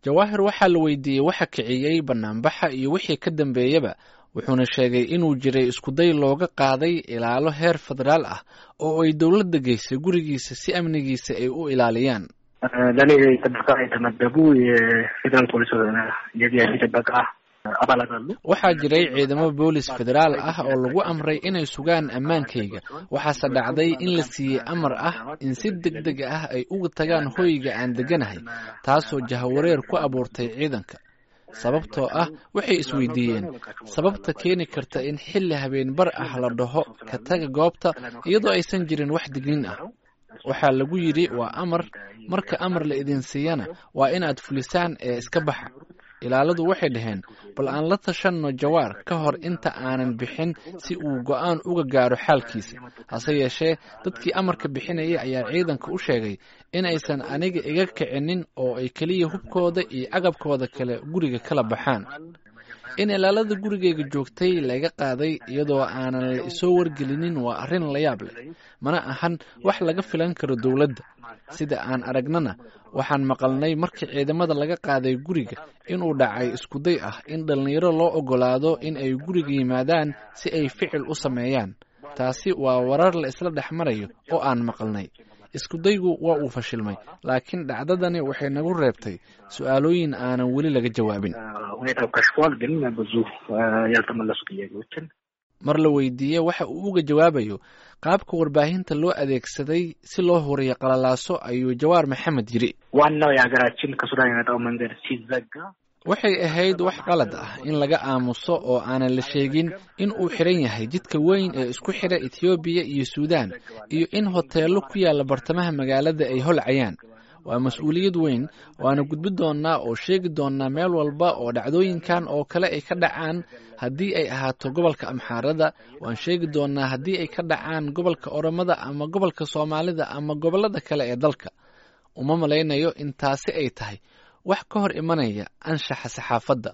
jawaahir waxaa la weydiiyey waxa kiciyey banaanbaxa iyo wixii ka dambeeyaba wuxuuna sheegay inuu jiray iskuday looga qaaday ilaalo heer federaal ah oo ay dowladda geysay gurigiisa si amnigiisa ay u ilaaliyaan ለእኔ ጥበቃ የተመደቡ የፌዴራል ፖሊስ የቪአይፒ ጥበቃ አባላት አሉ። waxaa jiray ciidamo boolis federaal ah oo lagu amray inay sugaan ammaankayga waxaase dhacday in la siiyey amar ah in si deg deg ah ay uga tagaan hoyga aan degganahay taasoo jahawareer ku abuurtay ciidanka sababtoo ah waxay isweydiiyeen sababta keeni karta in xilli habeen bar ah la dhaho ka taga goobta iyadoo aysan jirin wax dignin ah waxaa lagu yidhi waa amar marka amar la idin siiyana waa inaad fulisaan ee iska baxa ilaaladu waxay dhaheen bal aan la tashanno jawaar ka hor inta aanan bixin si uu go'aan uga gaaro xaalkiisa hase yeeshee dadkii amarka bixinayay ayaa ciidanka u sheegay in aysan aniga iga kicinin oo ay keliya hubkooda iyo agabkooda kale guriga kala baxaan in ilaalada gurigayga joogtay laga qaaday iyadoo aanan la isoo wargelinin waa arrin la yaab leh mana ahan wax laga filan karo dowladda sida aan aragnana waxaan maqalnay markii ciidamada laga qaaday guriga inuu dhacay iskuday ah in dhallinyaro loo oggolaado in ay guriga yimaadaan si ay ficil u sameeyaan taasi waa warar la isla dhex marayo oo aan maqalnay iskudaygu waa uu fashilmay laakiin dhacdadani waxay nagu reebtay su-aalooyin aanan weli laga jawaabin ሁኔታው ከሽፏል፣ ግን ብዙ ያልተመለሱ ጥያቄዎችን mar la weydiiyey waxa uu uga jawaabayo qaabka warbaahinta loo adeegsaday si loo horiyo qalalaaso ayuu jawaar maxamed yidhi ዋናው የሀገራችን ከሱዳን የመጣው መንገድ ሲዘጋ waxay ahayd wax qalad ah in laga aamuso oo aanan la sheegin in uu xidhan yahay jidka weyn ee isku xidha etoobiya iyo suudaan iyo in hoteello ku yaalla bartamaha magaalada ay holcayaan waa mas-uuliyad weyn waana gudbi doonnaa oo sheegi doonnaa meel walba oo dhacdooyinkan oo kale ay ka dhacaan haddii ay ahaato gobolka amxaarada waan sheegi doonnaa haddii ay ka dhacaan gobolka oromada ama gobolka soomaalida ama gobollada kale ee dalka uma malaynayo in taasi ay tahay wax ka hor imanaya anshaxa saxaafadda